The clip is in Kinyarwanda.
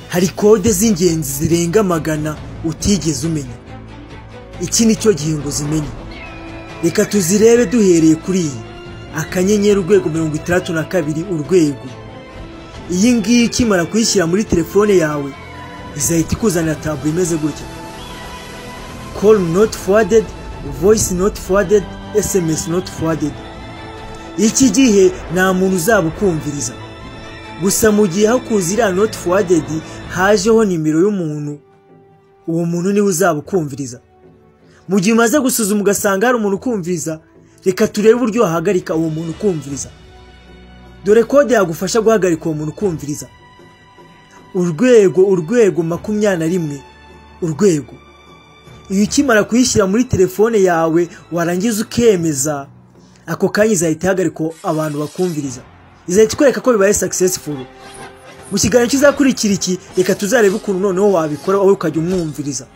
hari kode z'ingenzi zirenga magana utigeze umenya iki ni cyo gihe ngo uzimenye reka tuzirebe duhereye kuri iyi akanyenyeri urwego mirongo itandatu na kabiri urwego iyi ngiyi ukimara kuyishyira muri telefone yawe izahita ikuzanira taburo imeze gutya call not forwarded voice not forwarded sms not forwarded iki gihe nta muntu uzaba ukumviriza gusa mu gihe hakuze iriya noti fuwadedi hajeho nimero y'umuntu uwo muntu niwe uzaba ukumviriza mu gihe umaze gusuzuma ugasanga hari umuntu ukumviriza reka turebe uburyo wahagarika uwo muntu ukumviriza dore kode yagufasha guhagarika uwo muntu ukumviriza urwego urwego makumyabiri na rimwe urwego iyo ukimara kuyishyira muri telefone yawe warangiza ukemeza ako kanya izahita ihagarika abantu bakumviriza izahita ikwereka ko bibaye sakisesifuru mu kiganiro kizakurikira iki reka tuzarebe ukuntu noneho wabikora wowe ukajya umwumviriza